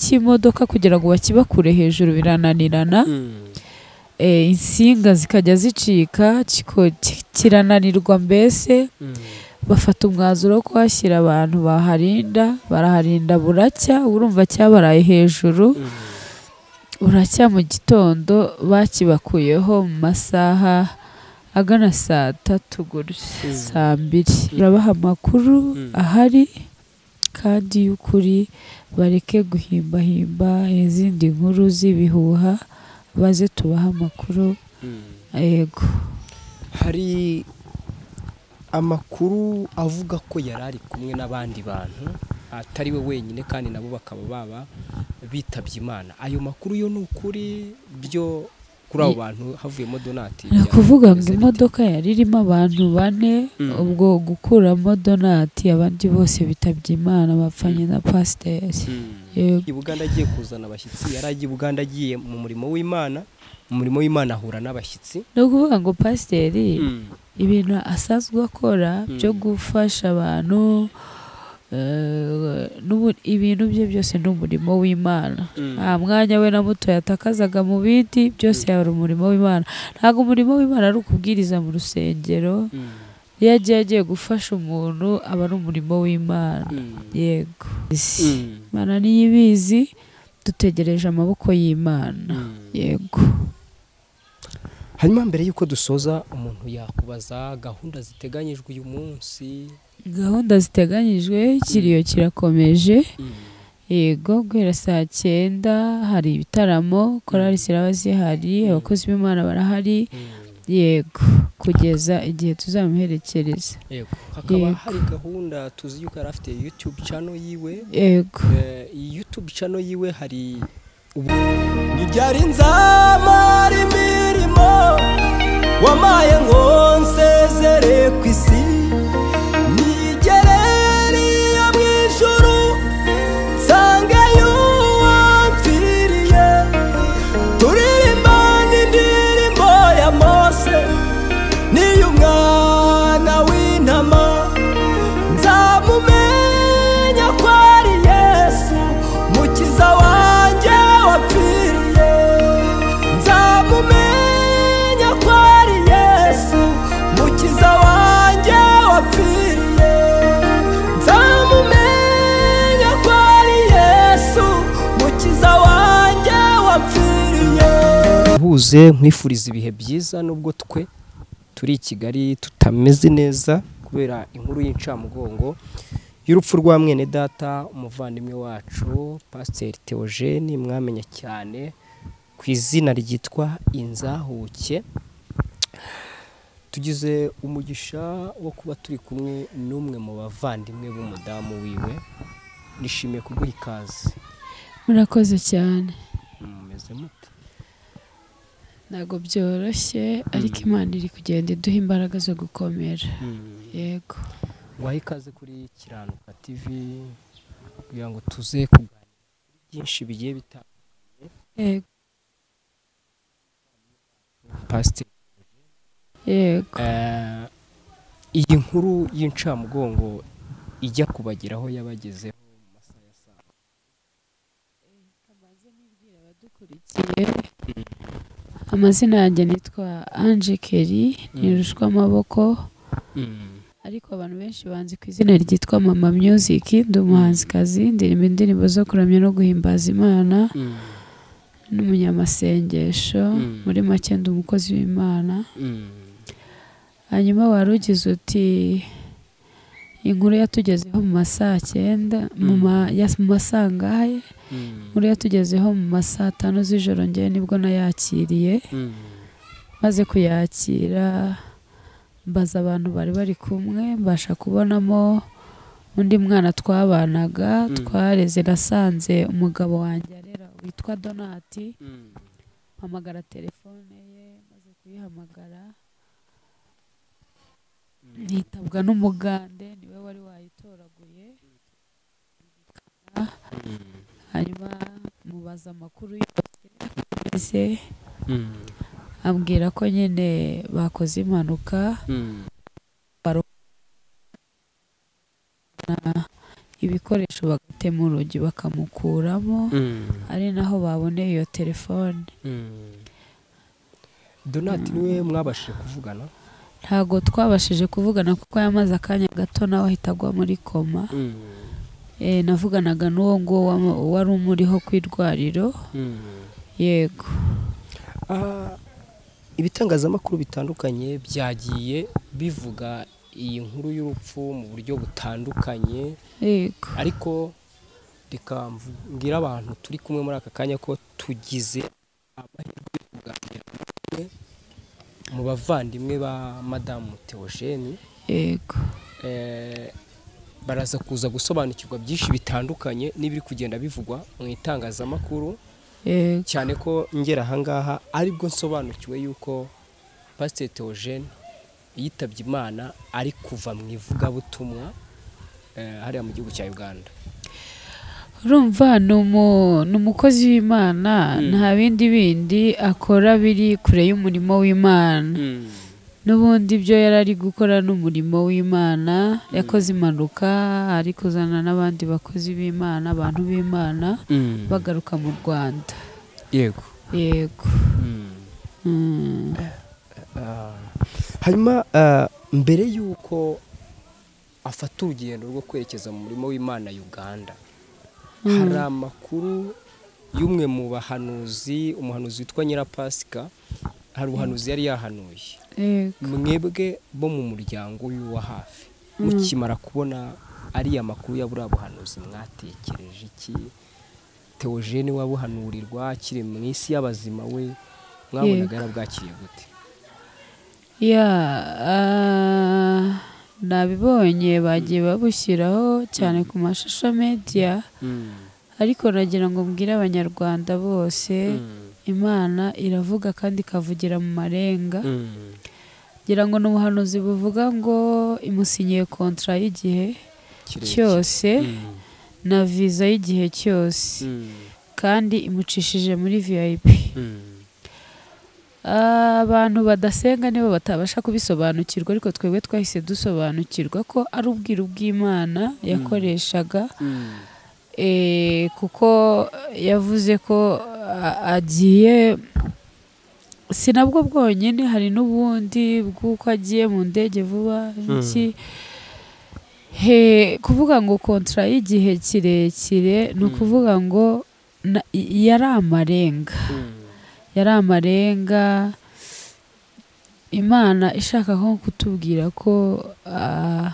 cy'imodoka kugira ngo bakibakure hejuru birananirana eh, insinga zikajya zicika kiko- ki- kirananirwa mbese bafata umwanzuro wo kuhashyira abantu baharinda baraharinda buracya urumva cyabaraye hejuru buracya mu gitondo bakibakuyeho mu masaha agana saa tatu gutya Mm. saa mbiri turabaha amakuru Mm. ahari kandi y'ukuri bareke guhimbahimba izindi nkuru z'ibihuha baze tubahe amakuru yego hari amakuru avuga ko yari ari kumwe n'abandi bantu atari we wenyine kandi nabo bakaba baba bitabye imana ayo makuru yo ni ukuri byo kuri abo bantu havuyemo donati ni ukuvuga ngo bimeze bite? imodoka yari irimo abantu bane Mm. ubwo gukuramo donati abandi bose bitabye imana bapfanye na pasiteri Mm. yego i buganda agiye kuzana abashyitsi yari agiye i buganda agiye mu murimo w'imana mu murimo w'imana ahura n'abashyitsi ni ukuvuga ngo pasiteri ibintu asanzwe akora Mm. byo gufasha abantu eh, n'ubu- ibintu bye byose ni umurimo w'imana nta mwanya we na muto yatakazaga mu bindi byose yari umurimo w'imana ntabwo umurimo w'imana ari ukubwiriza mu rusengero iyo agiye agiye gufasha umuntu aba ari umurimo w'imana yego imana niyo ibizi dutegereje amaboko y'imana yego hanyuma mbere y'uko dusoza umuntu yakubaza gahunda ziteganyijwe uyu munsi gahunda ziteganyijwe ikiriyo kirakomeje yego guhera saa cyenda hari ibitaramo korali ziraba zihari abakozi b'imana barahari yego kugeza igihe tuzamuherekereza yego hakaba Yego. hari gahunda tuzi yuko yari afite yutube cano yiwe yego Eh, iyi yutube cano yiwe hari ntibyari nzamara imirimo wamaye ngo nsezere ku isi nigereriye mu ijuru nsange y'uwamfiriye turirimba n'indirimbo ya mose n'iy'umwana w'intama nzamumenya ko ari yesu mukiza wanjye wapfiriye nzamumenya ko ari yesu mukiza wanjye wapfiriye nzamumenya ko ari yesu mukiza wanjye wapfiriye buze nkwifuriza ibihe byiza nubwo twe turi i kigali tutameze neza kubera inkuru y'incamugongo y'urupfu rwa mwene data umuvandimwe wacu pasiteri teogene mwamenya cyane ku izina ryitwa inzahuke tugize umugisha wo kuba turi kumwe n'umwe mu bavandimwe b'umudamu wiwe nishimiye kuguha ikaze murakoze cyane mumeze mute ntabwo byoroshye ariko imana iri kugenda iduha imbaraga zo gukomera yego waha ikaze kuri kiranuka tv kugira ngo tuze kuganira kuri byinshi bigiye bitandukanye yego pasiteri yego Eh, iyi nkuru y'incamugongo ijya kubageraho yabagezeho mu masaha ya saa abadukurikiye amazina yanjye nitwa anje keri nirushwa amaboko ariko abantu benshi banzi ku izina ryitwa mama music ndi umuhanzikazi ndirimba indirimbo zo kuramya no guhimbaza imana n'umunyamasengesho Mm. muri make ndi umukozi w'imana hanyuma wari ugize uti inkuru yatugezeho mu masaa cyenda mu Mm. ma- ya- mu masaa ngahe inkuru yatugezeho mu masaa tanu z'ijoro ngewe nibwo nayakiriye maze kuyakira mbaza abantu bari bari kumwe mbasha kubonamo undi mwana twabanaga Mm. twareze nasanze umugabo wanjye arera witwa donati mpamagara telefone ye maze kuyihamagara ntitabwa n'umugande niwe wari wayitoraguye hanyuma mubaza amakuru yose ambwira ko nyine bakoze impanuka ibikoresho bagatema urugi bakamukuramo ari naho baboneye iyo telefone donati niwe mwabashije kuvugana ntabwo twabashije kuvugana kuko yamaze akanya gato nawe ahita agwa muri koma Eh, navuganaga n'uwo nguwo wama- wari umuriho ku irwariro yego Ah, ibitangazamakuru bitandukanye byagiye bivuga iyi nkuru y'urupfu mu buryo butandukanye yego ariko reka mbwira abantu turi kumwe muri aka kanya ko tugize amahirwe yo kuganira n'umwe mu bavandimwe ba madamu Theogene yego Eh, baraza kuza gusobanukirwa byinshi bitandukanye n'ibiri kugenda bivugwa mu itangazamakuru yego cyane ko ngera ahangaha aribwo nsobanukiwe yuko pasiteri Theogene yitabye imana ari kuva mu ivugabutumwa eh, hariya mu gihugu cya uganda urumva ni umu- ni umukozi w'imana Mm. nta bindi bindi akora biri kure y'umurimo w'imana n'ubundi ibyo yari ari gukora n'umurimo w'imana yakoze impanuka ari kuzana n'abandi bakozi b'imana abantu b'imana bagaruka mu rwanda yego yego Mm. Ah, hanyuma ah, mbere y'uko afata urugendo rwo kwerekeza mu murimo w'imana uganda hari amakuru y'umwe mu bahanuzi umuhanuzi witwa nyirapasika hari ubuhanuzi yari yahanuye yego mwebwe bo mu muryango w'iwa hafi mukimara kubona ariya makuru ya buriya buhanuzi mwatekereje iki teogene wabuhanurirwa akiri mu isi y'abazima we mwabonaga yarabwakiriye gute ya ah, nabibonye bagiye babushyiraho cyane ku mashusho media ariko nagira ngo mbwire abanyarwanda bose imana iravuga kandi ikavugira mu marenga ngira ngo ni ubuhanuzi buvuga ngo imusinyiye kontra y'igihe cyose na viza y'igihe cyose kandi imucishije muri vip abantu badasenga nibo batabasha kubisobanukirwa ariko twebwe twahise dusobanukirwa ko ari ubwiru bw'imana yakoreshaga eh, kuko yavuze ko a- agiye si nabwo bwonyine hari n'ubundi bw'uko agiye mu ndege vuba iki he kuvuga ngo kontra y'igihe kirekire ni ukuvuga ngo na- yari amarenga yari amarenga imana ishaka nko kutubwira ko ah,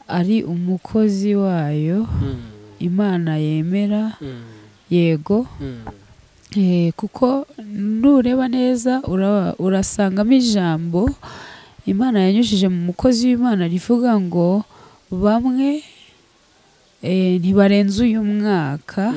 ari umukozi wayo imana yemera yego eh, kuko nureba neza ura- urasangamo ijambo imana yanyujije mu mukozi w'imana rivuga ngo bamwe eh, ntibarenze uyu mwaka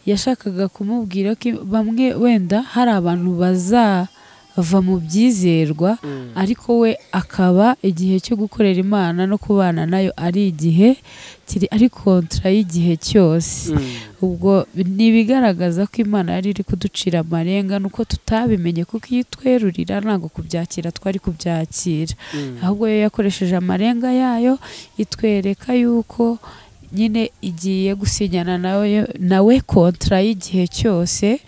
yashakaga kumubwira ko i- bamwe wenda hari abantu bazava mu byizerwa ariko we akaba igihe cyo gukorera imana no kubana nayo ari igihe kiri ari kontra y'igihe cyose ubwo ni ibigaragaza ko imana yari iri kuducira amarenga nuko tutabimenye kuko iyo itwerurira ntabwo kubyakira twari kubyakira ahubwo yo yakoresheje amarenga yayo itwereka yuko nyine igiye gusinyana nawe nawe kontra y'igihe cyose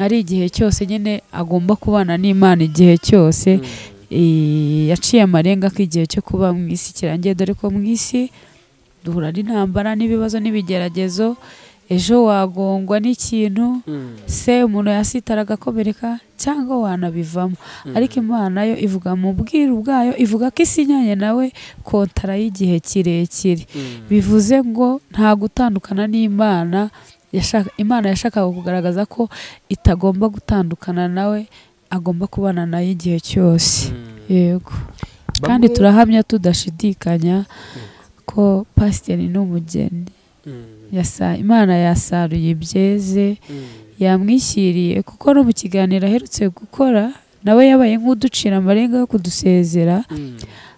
ari igihe cyose nyine agomba kubana n'imana igihe cyose Eh, yaciye amarenga ko igihe cyo kuba mu isi kirangiye dore ko mu isi duhura n'intambara n'ibibazo n'ibigeragezo ejo wagongwa n'ikintu se umuntu yasitara agakomereka cyangwa wanabivamo ariko imana yo ivuga mu bwiru bwayo ivuga ko isinyanye nawe kontara y'igihe kirekire bivuze ngo nta gutandukana n'imana yashaka imana yashakaga kugaragaza ko itagomba gutandukana nawe agomba kubana nayo igihe cyose yego kandi Bamwe- turahamya tudashidikanya ko pasiteri ni umugeni Yasa- imana yasaruye ibyeze yamwishyiriye kuko no mu kiganiro aherutse gukora nawe yabaye nk'uducira amarenga yo kudusezera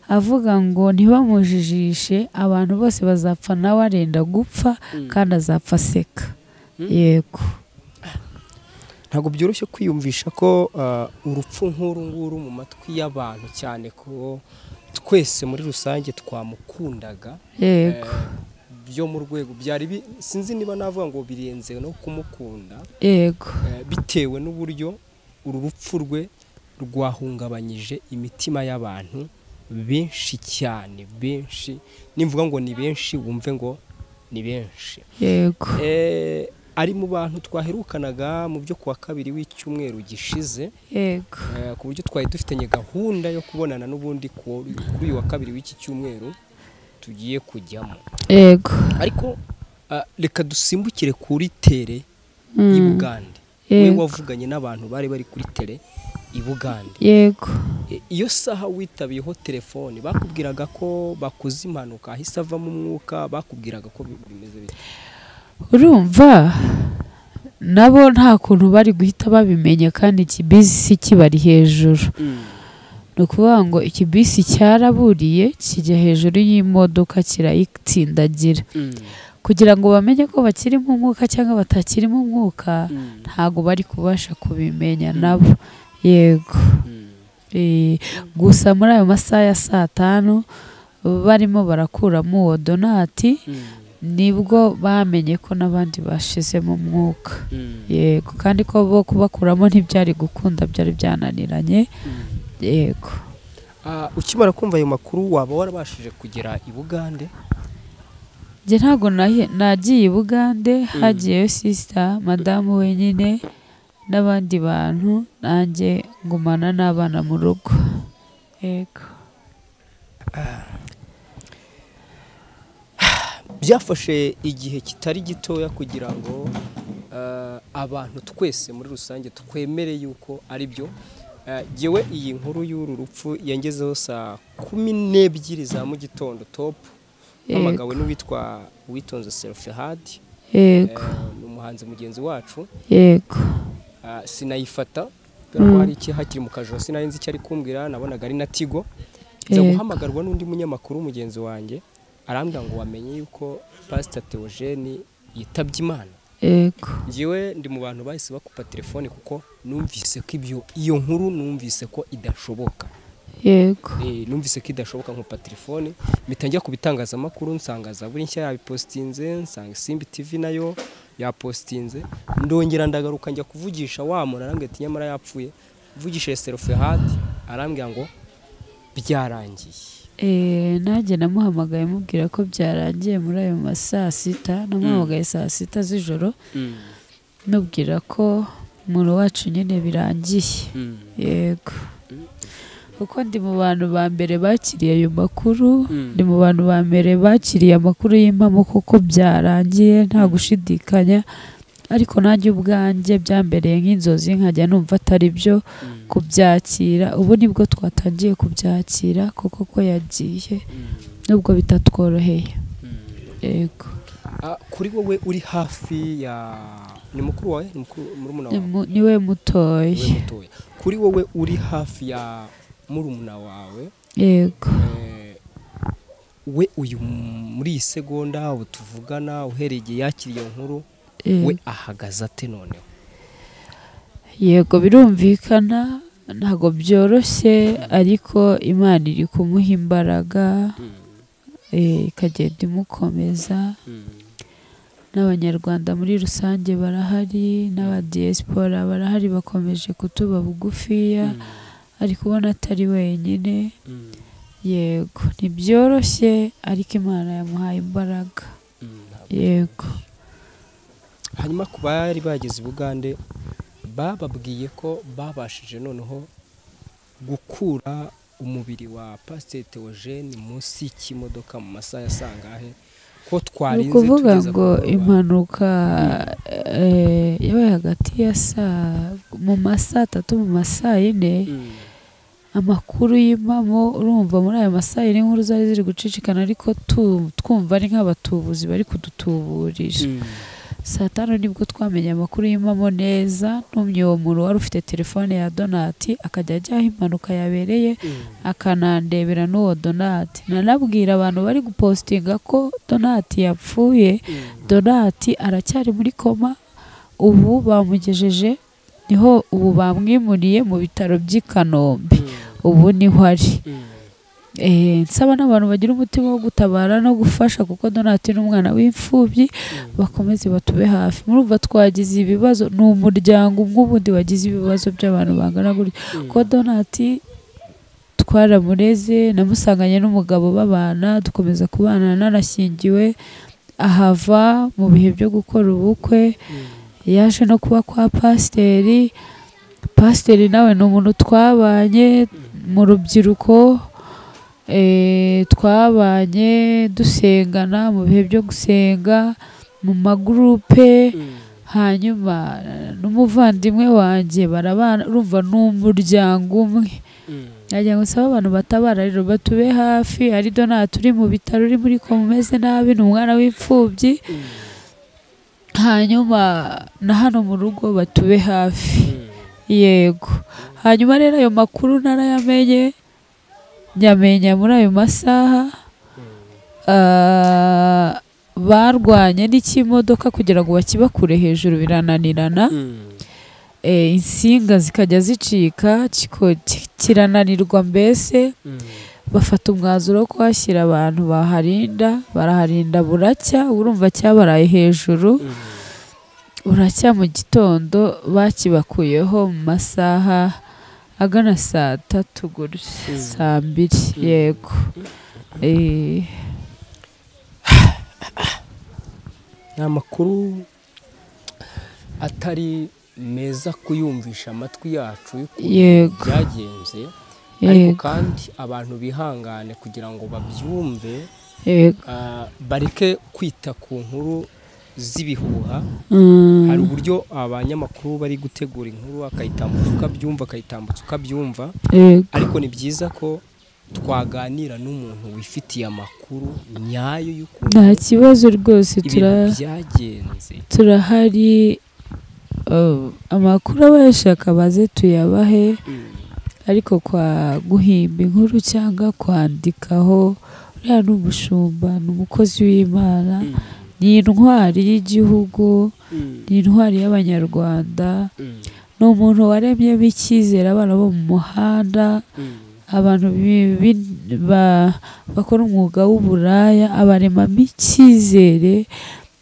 avuga ngo ntibamujijishe abantu bose bazapfa nawe arenda gupfa kandi azapfa aseka yego ntabwo byoroshye kwiyumvisha ko ah, urupfu nk'uru nguru mu matwi y'abantu cyane ko twese muri rusange twamukundaga yego Eh, byo mu rwego byari sinzi niba navuga ngo birenze no kumukunda yego bitewe n'uburyo uru rupfu rwe rwahungabanyije imitima y'abantu benshi cyane benshi nimvuga ngo ni benshi wumve ngo ni benshi yego ari mu bantu twaherukanaga mu byo kuwa kabiri w'icyumweru gishize yego ku buryo twari dufitanye gahunda yo kubonana n'ubundi kuri uyu wa kabiri w'iki cyumweru tugiye kujyamo yego ariko ah, reka dusimbukire kuri tere i bugande we Yego. wavuganye n'abantu bari bari kuri tere i bugande yego E, iyo saha witabiyeho telefone bakubwiraga ko bakoze impanuka ahise avamo umwuka bakubwiraga ko bi- bimeze bite urumva nabo nta kuntu bari guhita babimenya kandi ikibisi kibari hejuru ni ukuvuga ngo ikibisi cyaraburiye kijya hejuru y'imodoka kirayitsindagira kugira ngo bamenye ko bakirimo umwuka cyangwa batakirimo umwuka ntabwo bari kubasha kubimenya nabo yego Eh, gusa muri ayo masaha ya saa tanu barimo barakuramo uwo donati nibwo bamenye ko n'abandi bashizemo umwuka yego kandi ko bo kubakuramo ntibyari gukunda byari byananiranye yego Ah, ukimara kumva ayo makuru waba warabashije kugera i bugande njye ntabwo nahi- nagiye i bugande hagiyeyo sisita madamu wenyine n'abandi bantu nanjye ngumana n'abana mu rugo yego byafashe igihe kitari gitoya kugira ngo ah, abantu twese muri rusange twemere yuko ari byo Ah, jyewe iyi nkuru y'uru rupfu yangezeho saa kumi n'ebyiri za mu gitondo topu mpamagawe n'uwitwa uwitonze serifihadi yego ni umuhanzi mugenzi wacu yego Ah, sinayifata dore ko hari iki hakiri mu kajoro sinari nzi icyo ari kumbwira nabonaga ari na tigo nza Yego. guhamagarwa n'undi munyamakuru mugenzi wanjye arambwira ngo wamenye yuko pasita teogene yitabye imana yego njyewe ndi mu bantu bahise bakupa telefone kuko numvise ko ibyo iyo nkuru numvise ko idashoboka yego Eh, numvise ko idashoboka nkupa telefone mpita njya ku bitangazamakuru nsanga zaburi nshya yabipositinze nsanga simbi tv nayo yapositinze ndongera ndagaruka njya kuvugisha wa muntu arambwira ati nyamara yapfuye mvugishije serofehadi arambwira ngo byarangiye Eh, nanjye namuhamagaye mubwira ko byarangiye muri ayo ma saa sita namuhamagaye saa sita z'ijoro mubwira ko umuntu wacu nyine birangiye yego kuko ndi mu bantu ba mbere bakiriye ayo makuru ndi mu bantu ba mbere bakiriye amakuru y'impamo kuko byarangiye nta gushidikanya ariko nanjye ubwanjye byambereye nk'inzozi nkajya numva atari byo kubyakira ubu nibwo twatangiye kubyakira kuko ko yagiye nubwo bitatworoheye yego Ah, kuri wowe uri hafi ya ni mukuru wawe ni mukuru murumuna wawe Ni- niwe mutoya Wowe mutoya kuri wowe uri hafi ya murumuna wawe yego Eh, we uyu m- muri iyi segonda ubu tuvugana uhereye igihe yakiriye iyo nkuru Eh. we ahagaze ate noneho yego birumvikana ntabwo byoroshye ariko imana iri kumuha imbaraga eh, ikagenda imukomeza n'abanyarwanda muri rusange barahari n'abadiyesipora barahari bakomeje kutuba bugufiya ariko ubona atari wenyine yego ntibyoroshye ariko imana yamuhaye imbaraga yego hanyuma ku bari bageze i bugande bababwiye ko babashije noneho gukura umubiri wa pasiteri teogene munsi y'ikimodoka mu masaha ya sangahe ko ni twarinze ukuvuga tugeza ku ngo mugoroba. impanuka eh, yabaye hagati ya saa mu ma saa tatu mu ma saa yine Mm, amakuru y'impamo urumva muri ayo ma saa yine inkuru zari ziri gucicikana ariko tu- twumva ari nk'abatubuzi bari kudutuburira mm, saa tanu nibwo twamenye amakuru y'impamo neza ntumye uwo muntu wari ufite telefone ya donati akajya ajya aho impanuka yabereye mm. akanandebera n'uwo donati nanabwira abantu bari gupositinga ko donati yapfuye donati aracyari muri koma ubu bamugejeje niho ubu bamwimuriye mu bitaro by'i kanombe ubu niho ari nsaba n'abantu bagira umutima wo gutabara no gufasha kuko donati ni umwana w'imfubyi bakomeze batube hafi murumva twagize ibibazo ni umuryango umwe ubundi wagize ibibazo by'abantu bangana gutya kuko donati twaramureze namusanganye n'umugabo babana dukomeza kubana narashyingiwe ahava mu bihe byo gukora ubukwe yaje no kuba kwa pasiteri pasiteri nawe ni umuntu twabanye mu rubyiruko twabanye dusengana mu bihe byo gusenga mu magurupe hanyuma n'umuvandimwe wanjye barabana urumva ni umuryango umwe nagira ngo nsaba abantu batabara rero batube hafi ari donati uri mu bitaro uri muri koma umeze nabi ni umwana w'imfubyi hanyuma na hano mu rugo batube hafi yego hanyuma rero ayo makuru narayamenye nyamenya muri ayo masaha barwanye n'ikimodoka kugira ngo bakibakure hejuru birananirana insinga zikajya zicika kirananirwa mbese bafata umwanzuro wo kuhashyira abantu baharinda baraharinda buracya urumva cyabaraye hejuru buracya mu gitondo bakibakuyeho mu masaha agana saa tatu gutya saa mbiri yego ni amakuru atari meza kuyumvisha amatwi yacu yego byagenze ariko kandi abantu bihangane kugira ngo babyumve bareke kwita ku nkuru z'ibihuha hari uburyo abanyamakuru bari gutegura inkuru akayitambutsa ukabyumva akayitambutsa ukabyumva ariko ni byiza ko twaganira n'umuntu wifitiye amakuru nyayo y'ukuntu nta kibazo rwose byagenze turahari amakuru abayashaka baze tuyabahe ariko kwa guhimba inkuru cyangwa kwandikaho uriya ni umushumba ni umukozi w'imana ni intwari y'igihugu ni intwari y'abanyarwanda ni umuntu waremyemo icyizere abana bo mu muhanda abantu bakora umwuga w'uburaya abaremamo icyizere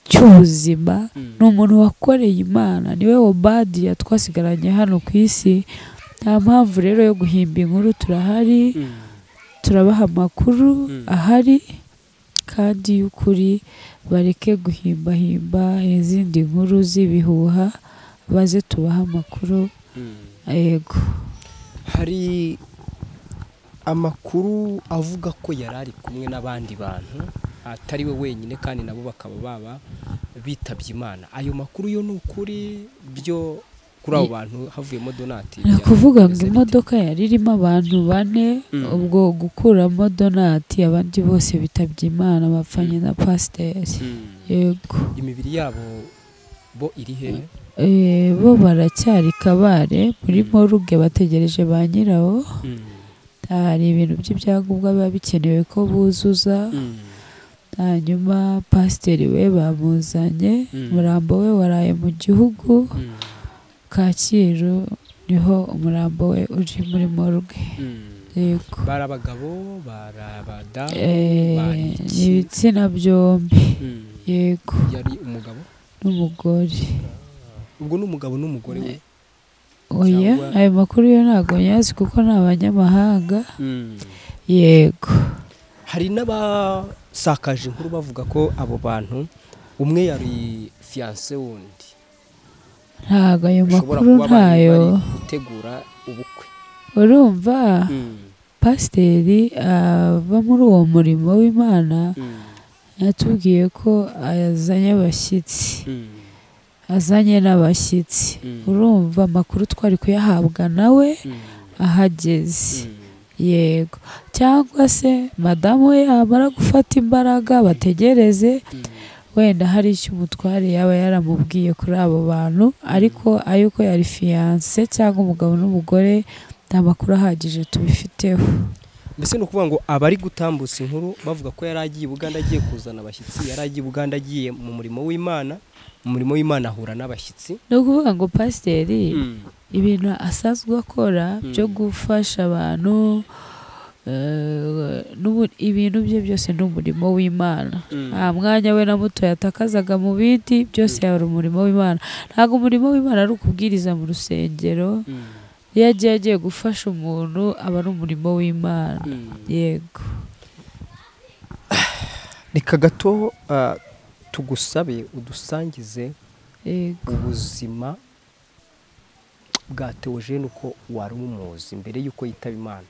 cy'ubuzima ni umuntu wakoreye imana niwe obadiya twasigaranye hano ku isi nta mpamvu rero yo guhimba inkuru turahari turabaha amakuru ahari kandi y'ukuri bareke guhimbahimba izindi nkuru z'ibihuha baze tubahe amakuru yego hari amakuru avuga ko yari ari kumwe n'abandi bantu atari we wenyine kandi nabo bakaba baba bitabye imana ayo makuru yo ni ukuri byo kuri abo bantu havuyemo donati ni ukuvuga ngo imodoka yari irimo abantu bane ubwo gukuramo donati abandi bose bitabye imana bapfanye na pasiteri yego imibiri yabo bo iri he bo baracyari kabare muri moruge bategereje ba nyirawo hari ibintu by'ibyangombwa biba bikenewe ko buzuza hanyuma pasiteri we bamuzanye umurambo we waraye mu gihugu kacyiru niho umurambo we uri muri moruge yego bari abagabo bari abadamu ibitsina byombi yego yari umugabo n'umugore ubwo ni umugabo n'umugore we oya ayo makuru yo ntabwo nyazi kuko ni abanyamahanga yego hari n'abasakaje inkuru bavuga ko abo bantu umwe yari fiyanse wundi ntabwo ayo makuru ntayo gutegura ubukwe urumva pasiteri ava muri uwo murimo w'imana yatubwiye ko azanye abashyitsi azanye n'abashyitsi urumva amakuru twari kuyahabwa nawe ahageze yego cyangwa se madamu we yamara gufata imbaraga bategereze wenda hari icyo umutware yaba yaramubwiye kuri abo bantu ariko ay'uko yari fiyanse cyangwa umugabo n'umugore nta makuru ahagije tubifiteho mbese ni ukuvuga ngo abari gutambutsa inkuru bavuga ko yari agiye Buganda agiye kuzana abashyitsi yari agiye Buganda agiye mu murimo w'imana umurimo w'imana ahura n'abashyitsi ni ukuvuga ngo pasiteri ibintu asanzwe akora byo gufasha abantu eh, n'ubu- ibintu bye byose ni umurimo w'imana nta mwanya we na muto yatakazaga mu bindi byose yari umurimo w'imana ntabwo umurimo w'imana ari ukubwiriza mu rusengero iyo agiye agiye gufasha umuntu aba ari umurimo w'imana yego reka gato ah, tugusabe udusangize yego ubuzima bwa teogene uko wari umuzi mbere y'uko yitaba imana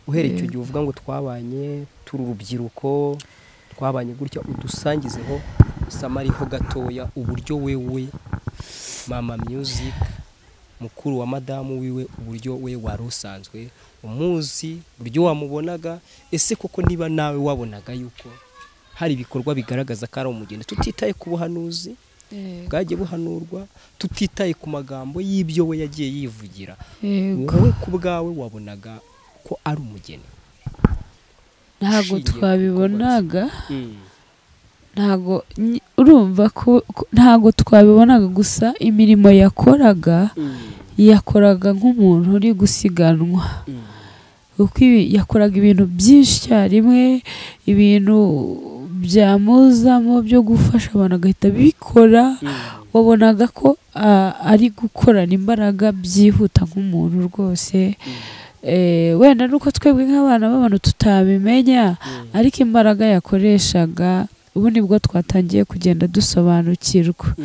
uhereye icyo gihe uvuga ngo twabanye turi urubyiruko twabanye gutya udusangizeho samariho gatoya uburyo wewe mama music mukuru wa madamu wiwe uburyo we wari usanzwe umuzi uburyo wamubonaga ese koko niba nawe wabonaga yuko hari ibikorwa bigaragaza ko ari umugeni tutitaye ku buhanuzi yego bwagiye buhanurwa tutitaye ku magambo y'ibyo we yagiye yivugira yego wowe ku bwawe wabonaga ko ari umugeni ntabwo ushingiye ku twabibonaga ntabwo nyi- urumva ko ko- ntabwo twabibonaga gusa imirimo yakoraga yakoraga nk'umuntu uri gusiganwa kuko ibi- yakoraga ibintu byinshi icyarimwe ibintu byamuzamo byo gufasha abantu agahita bikora wabonaga ko a- ari gukorana imbaraga byihuta nk'umuntu rwose Eh, wenda nuko twebwe nk'abana b'abantu tutabimenya ariko imbaraga yakoreshaga ubu nibwo twatangiye kugenda dusobanukirwa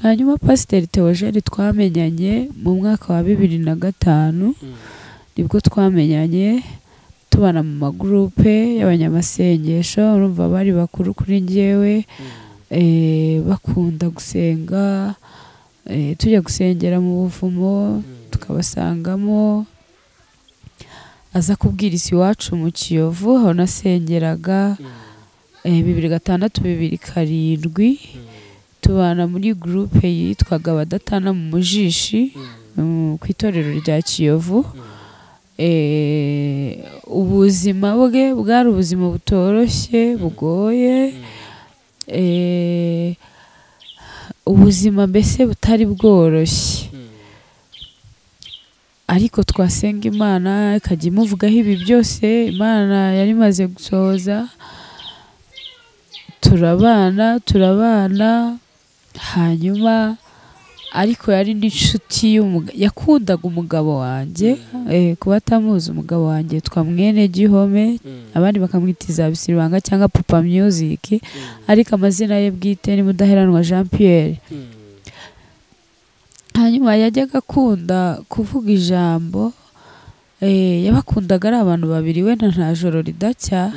hanyuma pasiteri teogene twamenyanye mu mwaka wa bibiri na gatanu nibwo twamenyanye tubana mu magurupe y'abanyamasengesho urumva bari bakuru kuri njyewe eh, bakunda gusenga eh, tujya gusengera mu buvumo tukabasangamo aza kubwiriza iwacu mu kiyovu aho nasengeraga eh, bibiri gatandatu bibiri karindwi tubana muri gurupe yitwaga abadatana mu mujishi mm, ku itorero rya kiyovu Eh, ubuzima bwe bwari ubuzima butoroshye bugoye Eh, ubuzima mbese butari bworoshye ariko twasenga imana ikajya imuvugaho ibi byose imana yari imaze gusohoza turabana turabana hanyuma ariko yari n'inshuti y'umuga- yakundaga umugabo wanjye eh, kuba atamuzi umugabo wanjye yitwa mwene gihome abandi bakamwita izabisiribanga cyangwa papa music ariko amazina ye bwite ni mudaheranwa jean pierre hanyuma yajyaga akunda kuvuga ijambo eh, yabakundaga ari abantu babiri wenda nta joro ridacya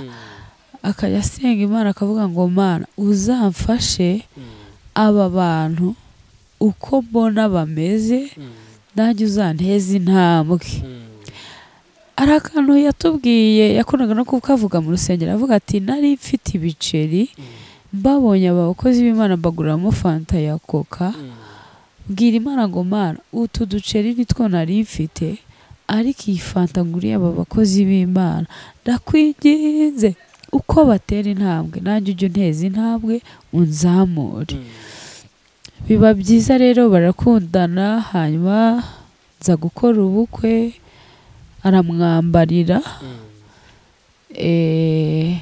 akajya asenga imana akavuga ngo mana uzamfashe aba bantu uko mbona bameze nanjye uzanteze intambwe hari akantu yatubwiye yakundaga no kukavuga mu rusengero avuga ati nari mfite ibiceri mbabonye abakozi b'imana mbaguramo fanta ya koka bwira imana ngo mana utu duceri nitwo nari mfite ariko iyi fanta nguriye aba bakozi b'imana ndakwinginze uko batera intambwe nanjye ujye unteza intambwe unzamure biba byiza rero barakundana hanyuma nza gukora ubukwe aramwambarira eh,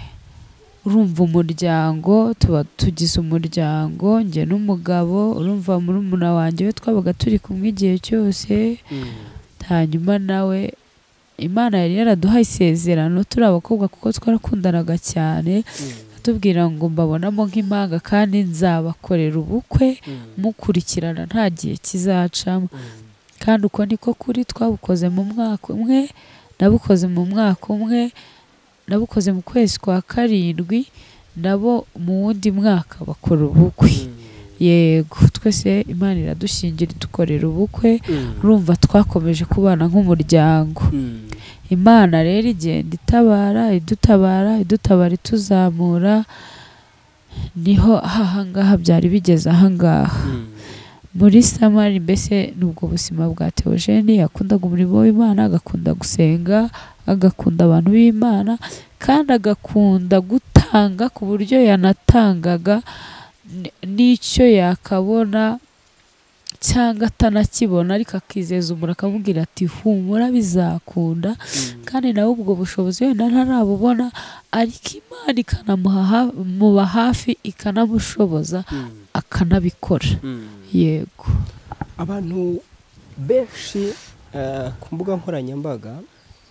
urumva umuryango tuba tugize umuryango njye n'umugabo urumva muri umuna wanjye we twabaga turi kumwe igihe cyose hanyuma nawe imana yari yaraduhaye isezerano turi abakobwa kuko twarakundanaga cyane atubwira ngo mbabonamo nk'impanga kandi nzabakorera ubukwe mukurikirana nta gihe kizacamo kandi uko niko kuri twabukoze mu mwaka umwe nabukoze mu mwaka umwe nabukoze mu kwezi kwa karindwi nabo mu wundi mwaka bakora ubukwe yego twese imana iradushingira dukorera ubukwe urumva twakomeje kubana nk'umuryango imana rero igenda itabara idutabara idutabara ituzamura niho ahangaha byari bigeze ahangaha muri samari mbese nubwo ubuzima bwa teogene yakundaga umurimo w'imana agakunda gusenga agakunda abantu b'imana kandi agakunda gutanga ku buryo yanatangaga n- n'icyo yakabona cyangwa atanakibona ariko akizeza umuntu akamubwira ati humura bizakunda kandi nawe ubwo bushobozi wenda ntarabubona ariko imana ikanamuba hafi ikanamushoboza akanabikora yego abantu benshi eh, ku mbuga nkoranyambaga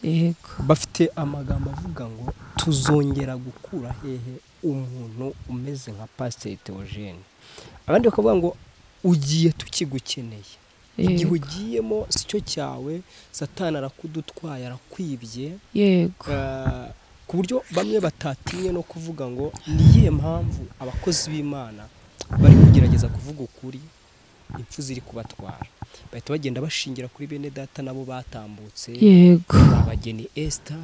yego bafite amagambo avuga ngo tuzongera gukura hehe umuntu umeze nka pasiteri teogene abandi bakavuga ngo ugiye tukigukeneye igihe yego ugiyemo si cyo cyawe satani arakudutwaye arakwibye yego Eh, ku buryo bamwe batatinye no kuvuga ngo ni iyihe mpamvu abakozi b'imana bari kugerageza kuvuga ukuri impfu ziri kubatwara bahita bagenda bashingira kuri bene data nabo batambutse yego abageni esita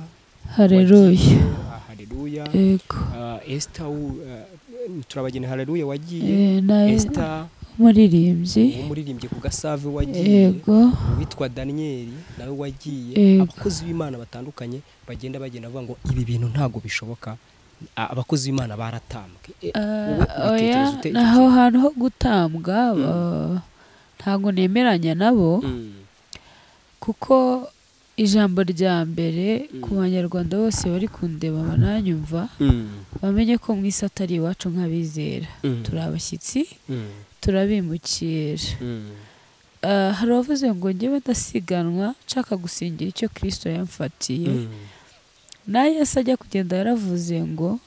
hareruye hareruya yego esita turabageni hareruya wagiye Eh, na esita umuririmbyi umuririmbyi ku gasave wagiye yego uwitwa daniyeli nawe wagiye Yego. abakozi b'imana batandukanye bagenda bagenda bavuga ngo ibi bintu ntabwo bishoboka A- abakozi b'imana baratambwe E, wowe Ah, oya ubitekereza ute icyo naho kintu? hantu ho gutambwa ah, ntabwo nemeranya nabo Mm, kuko ijambo rya mbere Mm. ku banyarwanda bose bari kundeba bananyumva mm, bamenye ko mu isi atari iwacu nk'abizera mm, turi abashyitsi mm, turabimukira mm, Ah, hari abavuze ngo njyewe ndasiganwa nshaka gusingira icyo kirisito yamfatiye mm, na yesu ajya kugenda yaravuze ngo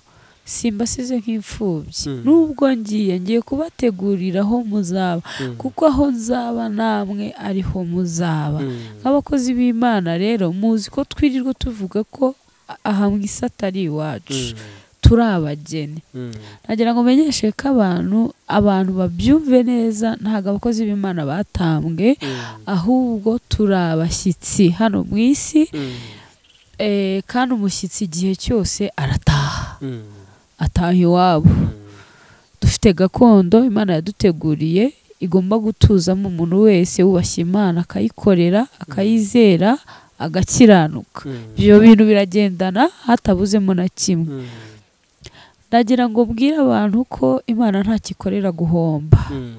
simbasize nk'imfubyi Mm. nubwo ngiye ngiye kubategurira aho muzaba mm, kuko aho nzaba namwe ariho muzaba mm, nk'abakozi b'imana rero muzi ko twirirwa tuvuga ko a- aha mu isi atari iwacu mm, turi abageni mm, nagira ngo menyeshe ko abantu abantu babyumve neza ntabwo abakozi b'imana batambwe mm, ahubwo turi abashyitsi hano mu isi mm, Eh, kandi umushyitsi igihe cyose arataha mm, ataha iwabo mm. dufite gakondo imana yaduteguriye igomba gutuzamo umuntu wese wubashye imana akayikorera akayizera agakiranuka Mm, ibyo bintu biragendana hatabuzemo na kimwe mm, nagira ngo mbwire abantu ko imana ntakikorera guhomba mm,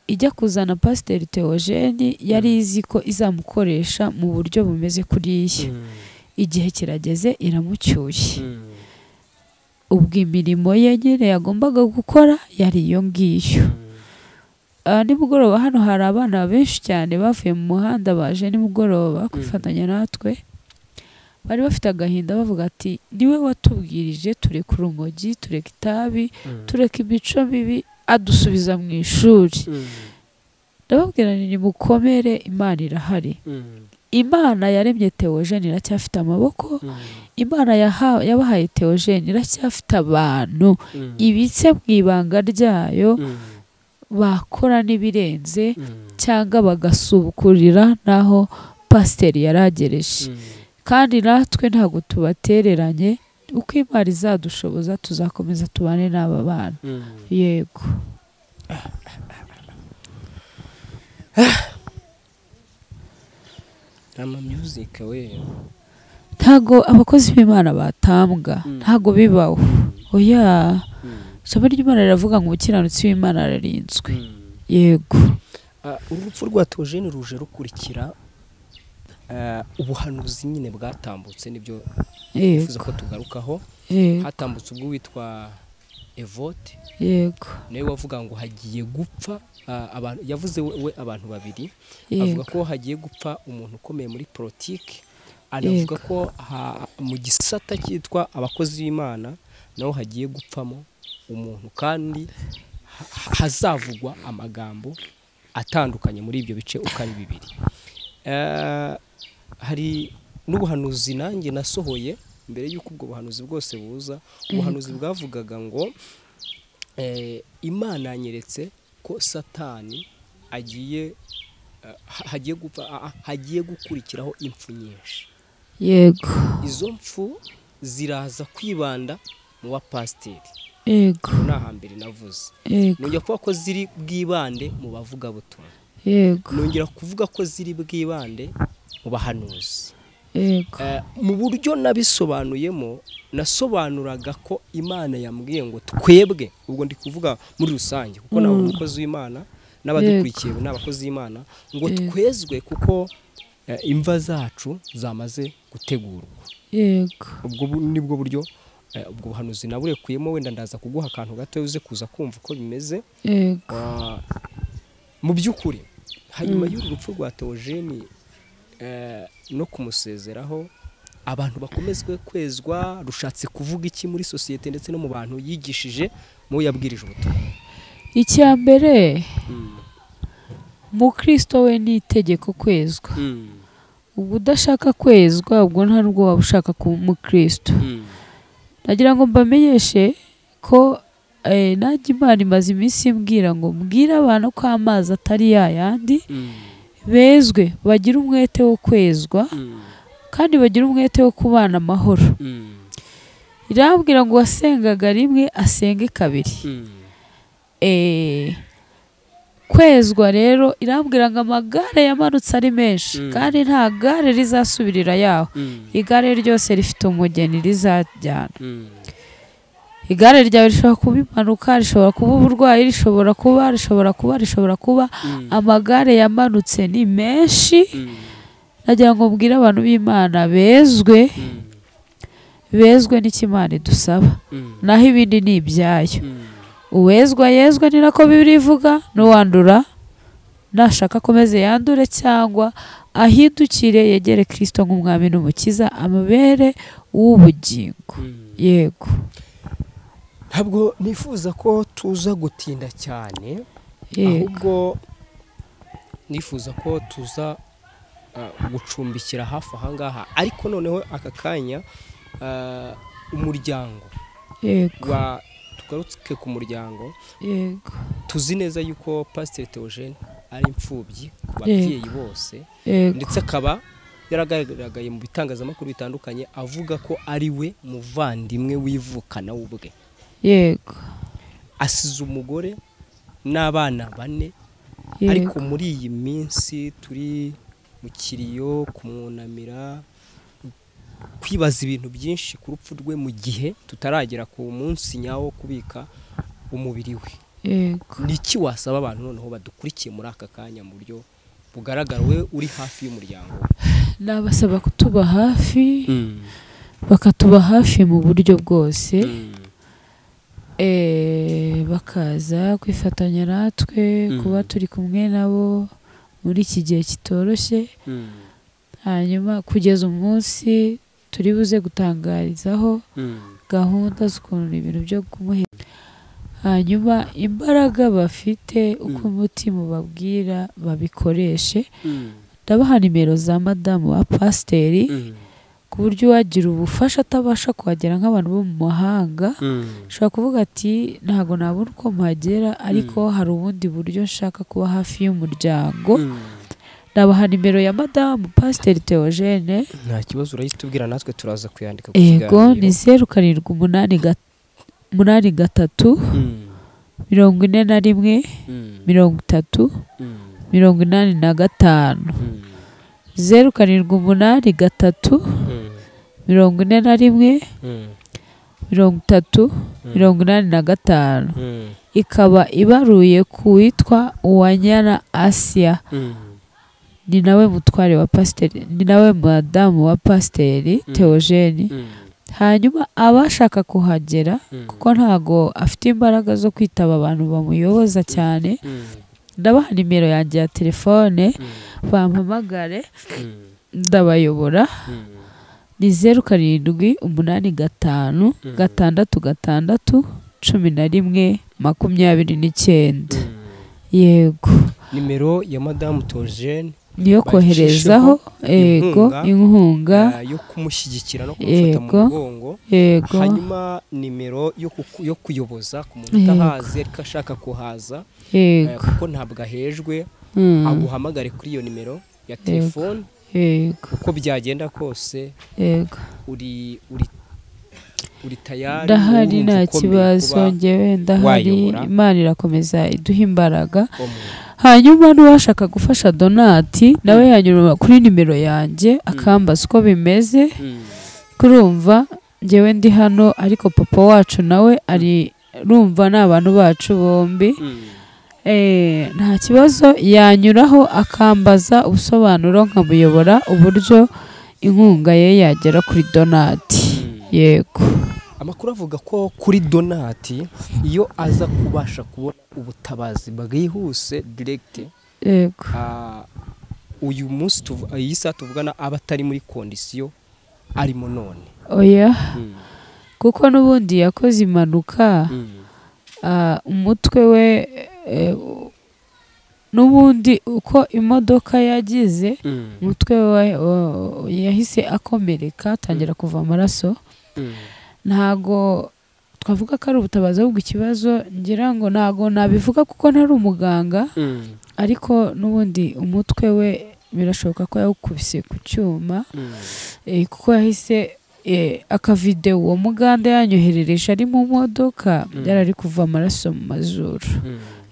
ijya kuzana pasiteri teogeni yari izi ko izamukoresha mu buryo bumeze kuriya mm, igihe kirageze iramucyuye mm, ubwo imirimo ye nyine yagombaga gukora yari iyo ngiyo mm. Ah, nimugoroba hano hari abana benshi cyane bavuye mu muhanda baje nimugoroba kwifatanya natwe bari bafite agahinda bavuga ati niwe watubwirije tureka urumogi tureka itabi Mm, tureka imico mibi adusubiza mu ishuri mm, ndababwira nti nimukomere imana irahari mm, imana yaremye teogeni iracyafite amaboko mm, imana yaha- yabahaye teogeni iracyafite abantu mm, ibitse mu ibanga ryayo mm, bakora n'ibirenze mm, cyangwa bagasubukurira n'aho pasiteri yari agereje mm. kandi natwe ntabwo tubatereranye uko imana izadushoboza tuzakomeza tubane n'aba bana Mm. yego ama music we ntabwo abakozi b'imana batambwa Mm. ntabgo bibaho oya Mm. ijambo ry'imana riravuga ngo umukiranutsi w'imana ararinzwe Mm. yego Ah, urupfu rwa Theogene ruje rukurikira ah, ubuhanuzi nyine bwatambutse nibyo yego bifuza ko tugarukaho yego hatambutse ubwo witwa Evote yego nawe wavuga ngo hagiye gupfa ah, abantu yavuze we we abantu babiri avuga yego ko hagiye gupfa umuntu ukomeye muri politiki anavuga ko ha- mu gisata cyitwa abakozi b'imana naho hagiye gupfamo umuntu kandi ha- hazavugwa amagambo atandukanye muri ibyo bice uko ari bibiri Eh, hari n'ubuhanuzi nanjye nasohoye mbere y'uko ubwo buhanuzi bwose buza ubuhanuzi bwavugaga ngo eh, imana yanyeretse ko satani agiye eh, ha- hagiye gupfa ah, ah, hagiye gukurikiraho impfu nyinshi yego izo mpfu ziraza kwibanda mu bapasiteri yego ni ahambere navuze yego nongera kuvuga ko ziri bwibande mu bavugabutumwa yego nongera kuvuga ko ziri bwibande mu bahanuzi yego Eh, mu buryo nabisobanuyemo nasobanuraga ko imana yambwiye ngo twebwe ubwo ndi kuvuga muri rusange kuko nawe Mm. umukozi w'imana n'abadukurikiye ni abakozi b'imana ngo Yego. twezwe kuko eh, imva zacu zamaze gutegurwa yego ubwo bu- nibwo buryo eh, ubwo buhanuzi naburekuyemo wenda ndaza kuguha akantu gato uze kuza kumva uko bimeze yego Ah, mu by'ukuri hanyuma y'uru rupfu rwa teogeni no kumusezeraho abantu bakomezwe kwezwa rushatse kuvuga iki muri sosiyete ndetse no mu bantu yigishije mu yabwirije ubutumwa icya mbere mukristo we ni itegeko kwezwa ubwo udashaka kwezwa ubwo nta n'ubwo waba ushaka kuba umukristo nagira ngo mbamenyeshe ko eh, nanjye imana imaze iminsi imbwira ngo mbwire abantu ko amazi atari ya yandi bezwe bagire umwete wo kwezwa kandi bagire umwete wo kubana amahoro irambwira ngo uwasengaga rimwe asenge kabiri Eh, kwezwa rero irambwira ngo amagare yamanutse ari menshi Mm. kandi nta gare rizasubirira yaho igare ryose rifite umugeni rizajyana igare ryawe rishobora kuba impanuka rishobora kuba uburwayi rishobora kuba rishobora kuba rishobora kuba amagare yamanutse ni menshi nagira ngo mbwire abantu b'imana bezwe bezwe n'ikimana idusaba naho ibindi ni ibyayo uwezwa yezwe ni nako bibiri ivuga n'uwandura nashaka akomeze yandure cyangwa ahindukire yegere kirisito nk'umwami n'umukiza amabere w'ubugingo yego ntabwo nifuza ko tuza gutinda cyane yego ahubwo nifuza ko tuza ah, gucumbikira hafi aha ngaha ariko noneho aka kanya ah, umuryango yego wa tugaruke ku muryango yego tuzi neza yuko pasiteri teogene ari imfubyi ku babyeyi bose yego ndetse akaba yaragaragaye mu bitangazamakuru bitandukanye avuga ko ari we muvandimwe wivukana ubwe yego asize umugore n'abana bane yego ariko muri iyi minsi turi mu kiriyo kumwunamira kwibaza ibintu byinshi ku rupfu rwe mu gihe tutaragera ku munsi nyawo wo kubika umubiri we yego ni iki wasaba abantu noneho badukurikiye muri aka kanya mu buryo bugaragara we uri hafi y'umuryango nabasaba kutuba hafi bakatuba hafi mu buryo bwose Eh, bakaza kwifatanya natwe Mhm. kuba turi kumwe nabo muri iki gihe kitoroshye hanyuma kugeza umunsi turi buze gutangarizaho gahunda z'ukuntu ibintu byo kumuhera hanyuma imbaraga bafite uko Mm. umutima ubabwira babikoreshe ndabaha nimero za madamu wa pasiteri ku buryo uwagira ubufasha atabasha kuhagera nk'abantu bo mu mahanga ushobora kuvuga ati ntabwo nabona uko mpagera ariko hari ubundi buryo nshaka kuba hafi y'umuryango ndabaha nimero ya madamu pasiteri teogene nta kibazo urahita ubwira natwe turaza kuyandika ku yego ni kiganiro. zeru karindwi umunani ga- umunani gatatu Mm, mirongo ine na rimwe mm, mirongo itatu mm, mirongo inani na gatanu mm, zeru karindwi umunani gatatu mm, mirongo ine na rimwe mm, mirongo itatu Mm. mirongo inani na gatanu mm, ikaba ibaruye ku witwa uwanyana asiya mm. ni nawe mutware wa pasiteri ni nawe madamu wa pasiteri Mm. teogeni hanyuma abashaka kuhagera Mm, kuko ntago afite imbaraga zo kwitaba abantu bamuyoboza cyane mm, ndabaha nimero yanjye ya telefone mm, bampamagare mm, ndabayobora mm, ni zeru karindwi umunani gatanu Mhm. gatandatu gatandatu cumi na rimwe makumyabiri n'icyenda mm. yego nimero ya madamu togene niyo koherezaho yego inkunga yo kumushyigikira no kumufata mu Yego. mugongo yego hanyuma nimero yo kuku- yo kuyoboza ku muntu Yego. utahazi ariko ashaka kuhaza eh, yego kuko ntabwo ahejwe Mm, aguhamagare kuri iyo nimero ya telefone yego uko byagenda kose yego uri uri uri tayari ndahari urumva nta ukomeye kibazo kuba ngewe ndahari wayobora. imana irakomeza iduha imbaraga umuntu. hanyuma n'uwashaka gufasha donati nawe yanyura kuri nimero yange akambaza uko bimeze Mm, kurumva ngewe ndi hano ariko papa wacu nawe ari rumva ni abantu bacu bombi mm, eh, nta kibazo yanyuraho akambaza ubusobanuro nkamuyobora uburyo inkunga ye yagera kuri donati yego amakuru avuga ko kuri donati iyo aza kubasha kubona ubutabazi bwihuse diregite yego uyu munsi tuvu- iyi saha tuvugana aba atari muri kondisiyo arimo none oya kuko n'ubundi yakoze impanuka ah, umutwe we eh, n'ubundi uko imodoka yagize umutwe we wa- yahise akomereka atangira kuva amaraso ntago twavuga ko ari ubutabazi ahubwo ikibazo ngira ngo ntago nabivuga kuko ntari umuganga ariko n'ubundi umutwe we birashoboka ko yawukubise ku cyuma eh, kuko yahise eh, akavidewo uwo muganda yanyoherereje ari mu modoka Mm. yarari kuva amaraso mu mazuru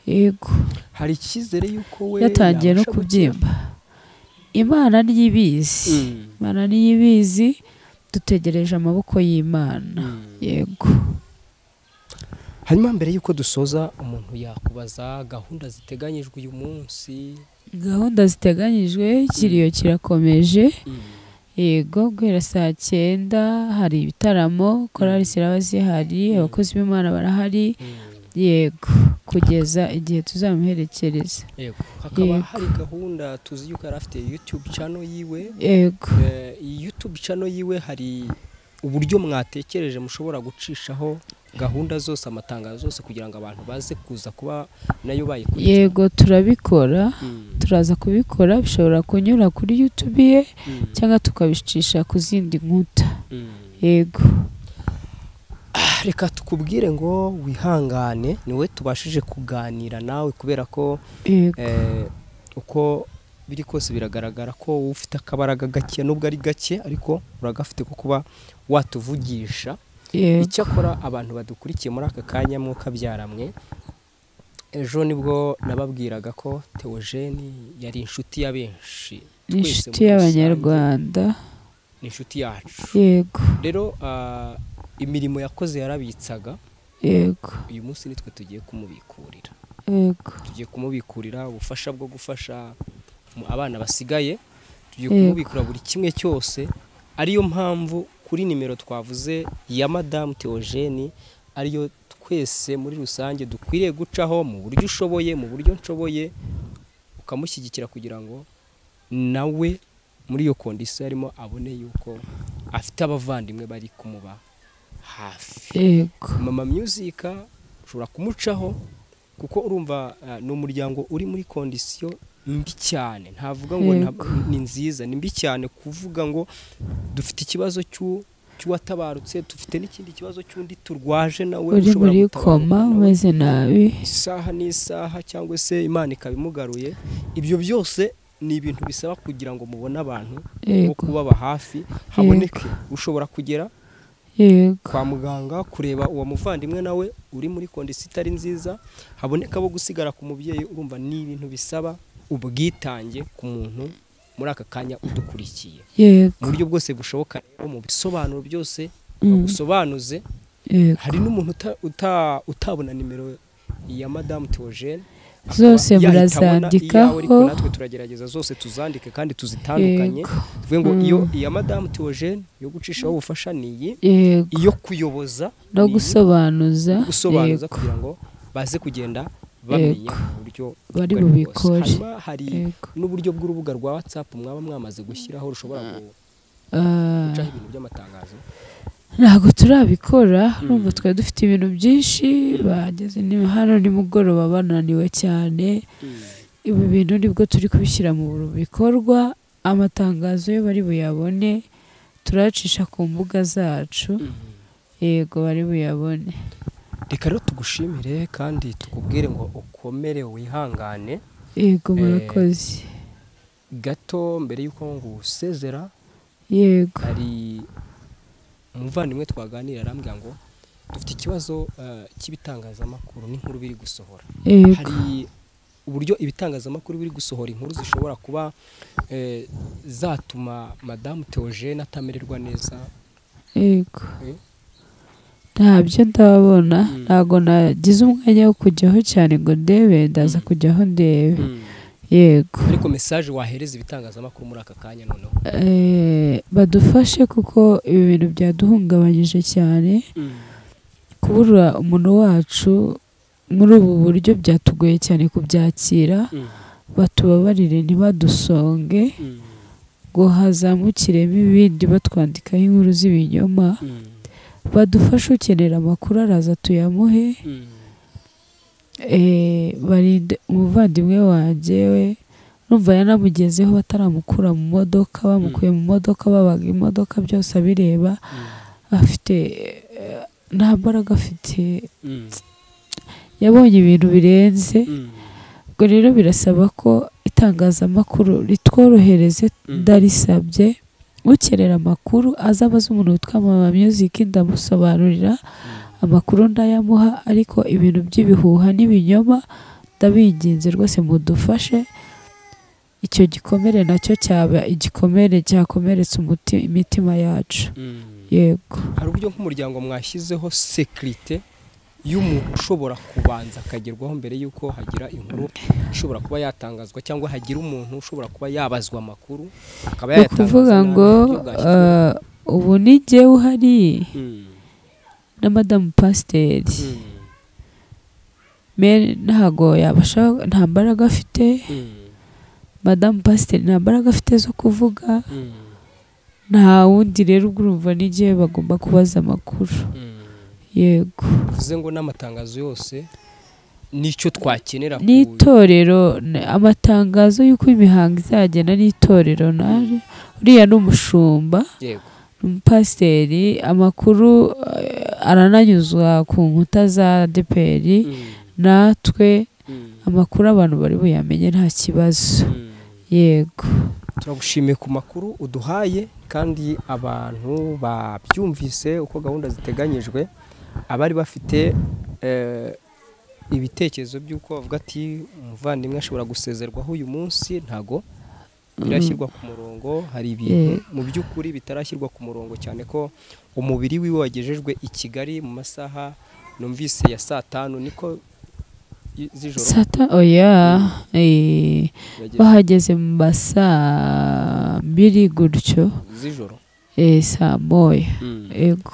yego hari icyizere y'uko we yatangiye no yabasha kubyimba imana niyo ibizi gukira? imana niyo ibizi dutegereje amaboko y'imana yego hanyuma mbere y'uko dusoza umuntu yakubaza gahunda ziteganyijwe uyu munsi gahunda ziteganyijwe ikiriyo kirakomeje yego guhera saa cyenda hari ibitaramo korali ziraba zihari abakozi b'imana barahari yego kugeza igihe tuzamuherekereza yego hakaba Yego. hari gahunda tuzi yuko yari afite youtube channel yiwe yego Eh, iyi youtube channel yiwe hari uburyo mwatekereje mushobora gucishaho gahunda zose amatangazo yose kugira ngo abantu baze kuza kuba nayo bayikurikira yego turabikora Mm, turaza kubikora bishobora kunyura kuri youtube ye mm, cyangwa tukabicisha ku zindi nkuta mm. yego reka tukubwire ngo wihangane niwe tubashije kuganira nawe kubera ko yego eh, uko biri kose biragaragara ko wowe ufite akabaraga gake nubwo ari gake ariko uragafite ko kuba watuvugisha yego icyakora abantu badukurikiye muri aka kanya mwuka byaramwe ejo nibwo nababwiraga ko teogene yari inshuti ya benshi ni twese inshuti muri rusange, y'abanyarwanda ni inshuti yacu yego rero ah, imirimo yakoze yarabitsaga yego uyu munsi nitwe tugiye kumubikurira yego tugiye kumubikurira ubufasha bwo gufasha mu- abana basigaye tugiye Yego. kumubikura buri kimwe cyose ariyo mpamvu kuri nimero twavuze ya madamu teogene ariyo twese muri rusange dukwiriye gucaho mu buryo ushoboye mu buryo nshoboye ukamushyigikira kugira ngo nawe muri iyo kondisiyo arimo abone yuko afite abavandimwe bari kumuba hafi yego mama music ushobora kumucaho kuko urumva ah, ni umuryango uri muri kondisiyo mbi cyane ntavuga ngo nta- Yego. ni nziza ni mbi cyane kuvuga ngo dufite ikibazo cy'u- cy'uwatabarutse dufite n'ikindi kibazo cy'undi turwaje nawe uri ushobora muri gutabaruka koma nawe. umeze nabi isaha n'isaha cyangwa se imana ikabimugaruye ibyo byose ni ibintu bisaba kugira ngo mubone abantu bo yego kubaba hafi haboneke ushobora kugera yego kwa muganga kureba uwo muvandimwe nawe uri muri kondisiyo itari nziza haboneka abo gusigara ku mubyeyi urumva ni ibintu bisaba ubwitange ku muntu muri aka kanya udukurikiye mu yego buryo bwose bushoboka rero mu bisobanuro byose Mm, bagusobanuze yego hari n'umuntu uta- uta- utabona nimero ya madamu teogene Zose murazandikaho. ariko natwe turagerageza zose tuzandike kandi tuzitandukanye yego tuvuge ngo Mm. iyo iya madamu teogene yo gucishaho ubufasha ni iyi yego iyo kuyoboza no ni iyi, gusobanuza gusobanuza yego kugira ngo baze kugenda bamenya uburyo bari ubwo aribwo bwose. bubikore hanyuma hari yego n'uburyo bw'urubuga rwa whatsapp mwaba mwamaze gushyiraho rushobora Ah, gucaho ibintu by'amatangazo ntabwo turabikora urumva Mm. twari dufite ibintu byinshi bageze ni- hano nimugoroba bananiwe cyane ibi bintu nibwo turi kubishyira mu bikorwa amatangazo yo bari buyabone turayacisha ku mbuga zacu yego bari buyabone reka rero tugushimire kandi tukubwire ngo ukomere wihangane yego Eh, murakoze gato mbere y'uko ngusezera yego hari umuvandimwe twaganira arambwira ngo dufite ikibazo eh, cy'ibitangazamakuru n'inkuru biri gusohora yego hari uburyo ibitangazamakuru biri gusohora inkuru zishobora kuba eh, zatuma madamu teogene atamererwa neza yego eh, ntabyo ndabona ntabwo nagize umwanya wo kujyaho cyane ngo ndebe ndaza kujyaho ndebe yego ariko mesaje wahereza ibitangazamakuru muri aka kanya noneho Eh, badufashe kuko ibi bintu byaduhungabanyije cyane kubura umuntu wacu muri ubu buryo byatugoye cyane kubyakira batubabarire ntibadusonge ngo hazamukiremo ibindi batwandikaho inkuru z'ibinyoma badufashe ukenera amakuru araza tuyamuhe Eh, barinde umuvandimwe wanjye we numva yanamugezeho bataramukura mu modoka bamukuye mu modoka babaga imodoka byose abireba afite eh, nta mbaraga afite yabonye ibintu birenze ubwo rero birasaba ko itangazamakuru ritworohereze ndarisabye ukenera amakuru aza abaza umuntu witwa mama music ndamusobanurira amakuru ndayamuha ariko ibintu by'ibihuha n'ibinyoma ndabinginze rwose mudufashe icyo gikomere nacyo cyaba igikomere cyakomeretsa umuti- imitima yacu yego hari uburyo nk'umuryango mwashyizeho sekirite y'umuntu ushobora kubanza akagerwaho mbere y'uko hagira inkuru ishobora kuba yatangazwa cyangwa hagira umuntu ushobora kuba yabazwa amakuru akaba ni ukuvuga nabi, ngo uburyo bwashyizweho. eh, ubu ni jyewe uhari Mm, na madamu pasiteri mm, meri ntago yabasha nta mbaraga afite mm, madamu pasiteri nta mbaraga afite zo kuvuga mm, nta wundi rero ubwo urumva n'igihe bagomba kubaza amakuru mm. yego bivuze ngo n'amatangazo yose nicyo twakenera ku- n'itorero n- amatangazo y'uko imihango izagenda n'itorero naje uriya ni umushumba yego ni umupasiteri amakuru eh, arananyuzwa ku nkuta za deperi Mm, natwe mm, amakuru abantu bari buyamenye nta kibazo mm. yego turagushimiye ku makuru uduhaye kandi abantu babyumvise uko gahunda ziteganyijwe abari bafite eh, ibitekerezo by'uko bavuga ati umuvandimwe ashobora gusezerwaho uyu munsi ntago birashyirwa ku murongo hari ibintu Yeah. mu by'ukuri bitarashyirwa ku murongo cyane ko umubiri wiwe wagejejwe i Kigali mu masaha numvise ya saa tanu niko i- z'ijoro sata oya eh, yagejejwe. bahageze mu ma saa mbiri gutyo z'ijoro eh, saa moya Mm. yego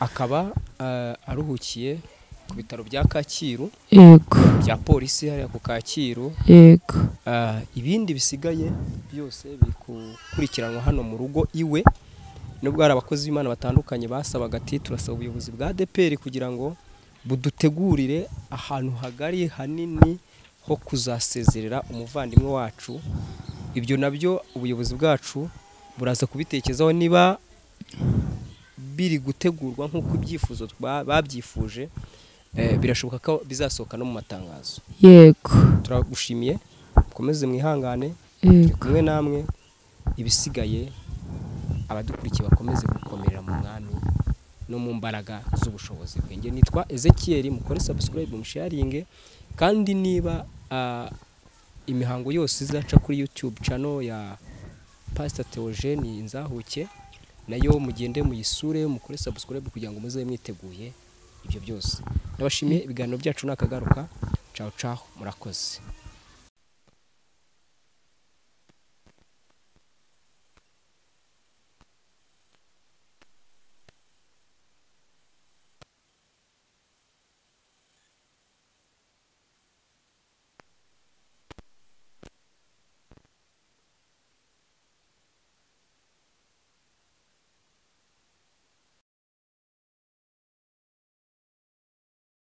akaba eh, aruhukiye ku bitaro bya kacyiru yego bya polisi hariya ku kacyiru yego Eh, ibindi bisigaye byose biri gukurikiranwa hano mu rugo iwe nubwo hari abakozi b'imana batandukanye basabaga ati turasaba ubuyobozi bwa dpr kugira ngo budutegurire ahantu hagari hanini ho kuzasezerera umuvandimwe wacu ibyo nabyo ubuyobozi bwacu buraza kubitekerezaho niba biri gutegurwa nk'uko ibyifuzo twa- babyifuje eh, birashoboka ko bizasohoka no mu matangazo yego turagushimiye mukomeze mwihangane turi yego kumwe namwe ibisigaye abadukurikiye bakomeze gukomerera mu mwami no mu mbaraga z'ubushobozi bwenge nitwa ezekiel mukore subscribe musharinge kandi niba ah, imihango yose izaca kuri youtube channel ya pastor theogene nzahuke nayo mugende muyisure mukore subscribe kugira ngo muze mwiteguye ibyo byose ndabashimiye ibiganiro byacu nakagaruka ciao ciao murakoze